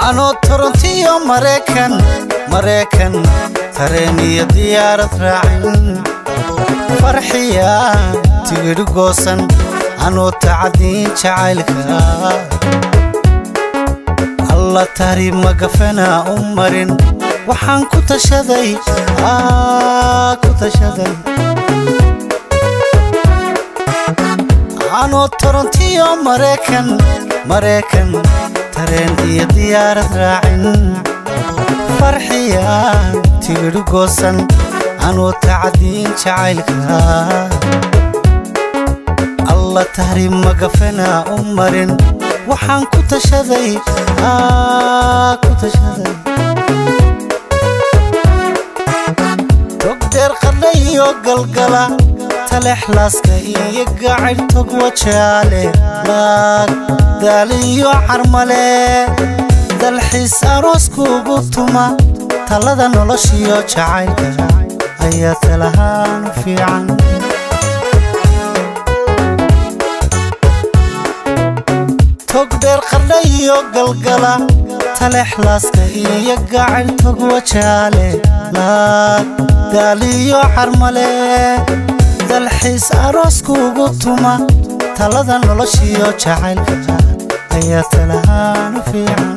anoo torontiyo maraykan maraykan tareen iyo diyaarad raacin farxiya tigidhi goosan anoo tacadiin jacaylka alla tahriib magafana u marin waxaan ku tashaday ku tashaday anoo torontiyo maraykan maraykan tareen iyo diyaarad raacin farxiya tigidhi goosan anuu tacadiin jacaylka alla tahriib magafana u marin waxaan ku tashaday ku tashaday togdheer qadha iyo galgala talexlaaska iyo gacayr tog wajaale laag daaliyo carmale dalxiis arooskuugu tuma talada noloshiyo jacaylka ayaa talahaan u fiican togdheer qardha iyo galgala talexlaaska iyo gacayr tog wajaale laag daaliyo carmale dalxiis arooskuugu tuma talada noloshiyo jacaylka ayaa talahaan u fiican